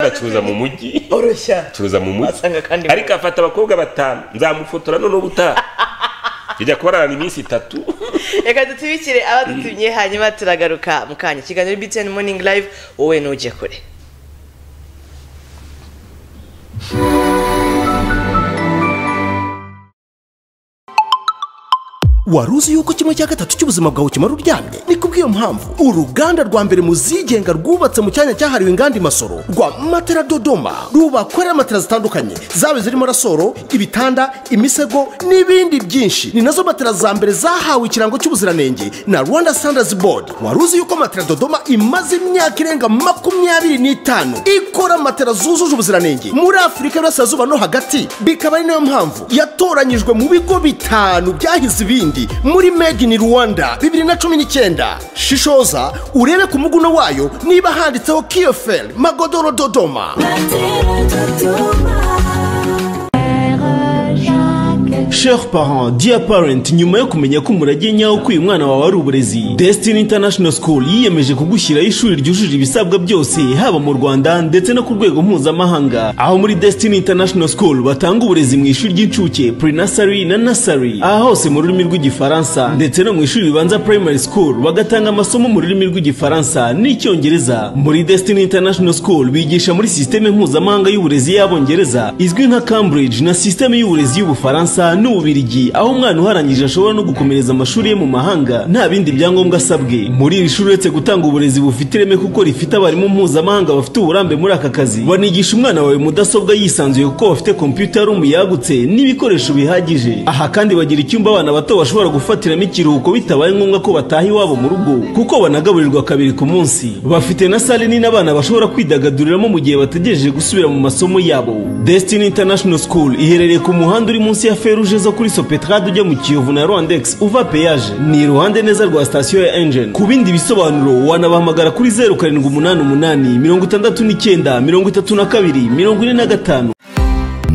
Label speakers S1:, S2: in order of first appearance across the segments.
S1: acuruza mu mujyi
S2: oroshya
S1: acuruza mu mujyi
S2: Wasanga kandi-
S1: ariko afata abakobwa batanu nzamufotora none ubutaha tujya kubarana iminsi itatu
S2: reka dutubikire abadutumye hanyuma turagaruka mu kanya ikiganiro btn morning live wowe ntujye kure
S3: wari uzi yuko kimwe cya gatatu cy'ubuzima bwawe kimara uryamye ni kubw'iyo mpamvu uruganda rwa mbere mu zigenga rwubatse mu cyanya cyahariwe inganda i masoro rwa matera dodoma rubakorera matera zitandukanye zaba zirimo rasoro ibitanda imisego n'ibindi byinshi ni nazo matera za mbere zahawe ikirango cy'ubuziranenge na rwanda standards board wari uzi yuko matera dodoma imaze imyaka irenga makumyabiri n'itanu ikora matera zujuje ubuziranenge muri afurika y'uburasirazuba no hagati bikaba ari nayo mpamvu yatoranyijwe mu bigo bitanu byahize ibindi muri made in rwanda bibiri na cumi n'icyenda shishoza urebe ku muguno wayo niba handitseho kiyoferi magodoro dodoma Chers parents, dear parent, nyuma yo kumenya ko umurage nyawo k'uyu mwana wawe ari uburezi, Destiny International School yiyemeje kugushyiraho ishuri ryujuje ibisabwa byose, haba mu Rwanda ndetse no ku rwego mpuzamahanga. Aho muri Destiny International School batanga uburezi mu ishuri ry'incuke, pre-nursery na nursery, aha hose mu rurimi rw'igifaransa, ndetse no mu ishuri ribanza primary school bagatanga amasomo mu rurimi rw'igifaransa n'icyongereza. Muri Destiny International School bigisha muri sisiteme mpuzamahanga y'uburezi y'abongereza, izwi nka Cambridge na sisiteme y'uburezi y'Ubufaransa n'Ububirigi aho umwana uharangije ashobora no gukomereza amashuri ye mu mahanga nta bindi byangombwa asabwe muri iri shuri uretse gutanga uburezi bufite ireme kuko rifite abarimu mpuzamahanga bafite uburambe muri aka kazi banigisha umwana wawe mudasobwa yisanzuye kuko bafite kompiyuta rumu yagutse n'ibikoresho bihagije aha kandi bagira icyumba abana bato bashobora gufatiramo ikiruhuko bitabaye ngombwa ko bataha iwabo mu rugo kuko banagaburirwa kabiri ku munsi bafite na sale nini abana bashobora kwidagaduriramo mu gihe bategereje gusubira mu masomo yabo Destiny International School iherereye ku muhanda uri munsi ya feruje zo kuri Sopetrade ujya mu Kiyovu na Rwandex uva peyaje ni iruhande neza rwa sitasiyo ya Engine ku bindi bisobanuro wanabahamagara kuri zeru karindwi umunani umunani mirongo itandatu n'icyenda mirongo itatu na kabiri mirongo ine na gatanu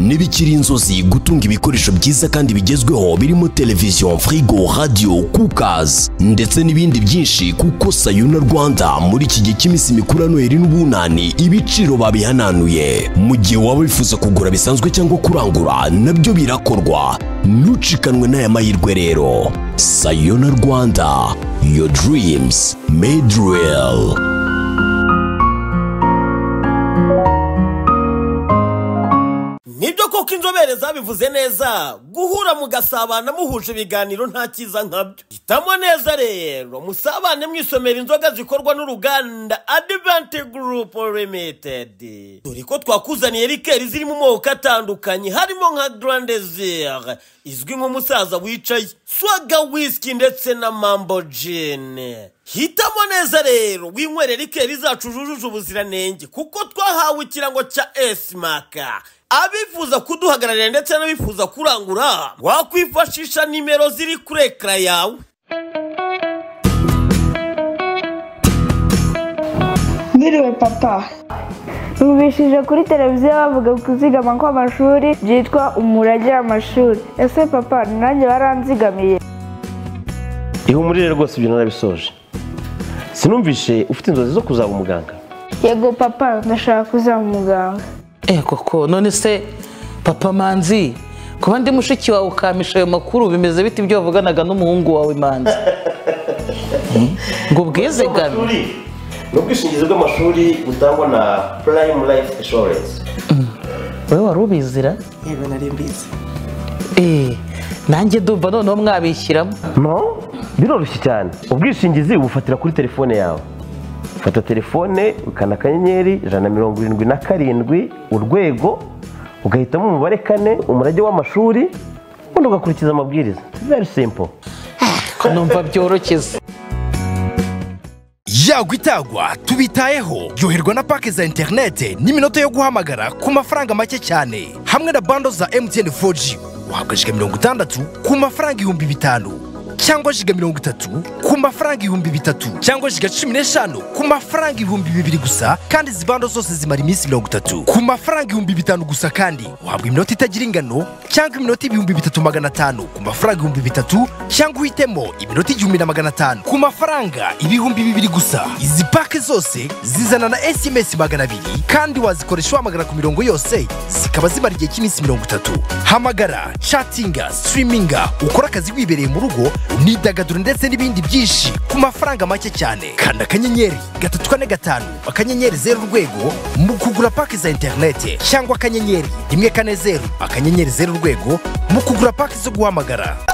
S4: ntibikiri inzozi gutunga ibikoresho byiza kandi bigezweho birimo televiziyo firigo radiyo kukazi ndetse n'ibindi byinshi kuko sayuna rwanda muri iki gihe cy'iminsi mikuru ya noheli n'ubunani ibiciro babihananuye mu gihe waba wifuza kugura bisanzwe cyangwa kurangura nabyo birakorwa ntucikanwe n'aya mahirwe rero sayuna rwanda your dreams made real
S5: nibyo koko inzobere zabivuze neza guhura mugasabana muhuje ibiganiro nta cyiza nkabyo hitamo neza rero musabane mwisomera inzoga zikorwa n'uruganda adivanti gurupu limitedi dore ko twakuzaniye rikeri ziri mu moko atandukanye harimo nka garandezire izwi nk'umusaza wicaye swaga wisiki ndetse na mambo jini hitamo neza rero winywere rikeri zacu zujuje ubuziranenge kuko twahawe ikirango cya esimaka abifuza kuduhagararira ndetse n'abifuza kurangura wakwifashisha nimero ziri kuri ekara yawe
S6: Mwiriwe papa Numvishije kuri televiziyo bavuga kuzigama kw'amashuri byitwa umurage w'amashuri ese papa nanjye baranzigamiye
S7: ihumurire rwose ibyo narabisoje sinumvishe ufite inzozi zo kuzaba umuganga
S6: yego papa ndashaka kuzaba umuganga
S8: Eh koko none se papa manzi kuba ndi mushiki wawe ukamisha ayo makuru bimeze bite ibyo wavuganaga n'umuhungu wawe manzi Hmm? ngo ubwizigame
S7: amashuri ni ubwishingizi bw'amashuri butangwa na prime life insurance
S8: wowe wari ubizira
S2: yego nari mbizi
S8: Eh, nanjye ndumva noneho mwabishyiramo
S7: no biroroshye cyane ubwishingizi ubufatira kuri telefone yawe fata telefone ukanda akanyenyeri ijana na mirongo irindwi na karindwi urwego ugahitamo umubare kane umurage w'amashuri ubundi ugakurikiza amabwiriza very simple
S8: ko numva byoroshye
S9: yagwa itagwa tubitayeho ryoherwa na pake za interinete n'iminota yo guhamagara ku mafaranga make cyane hamwe na bando za mtn 4g wahabwa jiga mirongo itandatu ku mafaranga ibihumbi bitanu cyangwa jiga mirongo itatu ku ku mafaranga ibihumbi bitatu cyangwa jiga cumi n'eshanu ku mafaranga ibihumbi bibiri gusa kandi izi bando zose zimara iminsi mirongo itatu ku mafaranga ibihumbi bitanu gusa kandi uhabwa iminota itagira ingano cyangwa iminota ibihumbi bitatu magana atanu ku mafaranga ibihumbi bitatu cyangwa uhitemo iminota igihumbi na magana atanu ku mafaranga ibihumbi bibiri gusa izi pake zose zizana na sms magana abiri kandi wazikoresha wahamagara ku mirongo yose zikaba zimara igihe cy'iminsi mirongo itatu hamagara catinga sitiriminga ukora akazi wibereye mu rugo nidagaduro ndetse n'ibindi byinshi ku mafaranga make cyane kanda akanyenyeri gatatu kane gatanu akanyenyeri zeru urwego mu kugura pake za interinete cyangwa akanyenyeri rimwe kane zeru akanyenyeri zeru urwego mu kugura pake zo guhamagara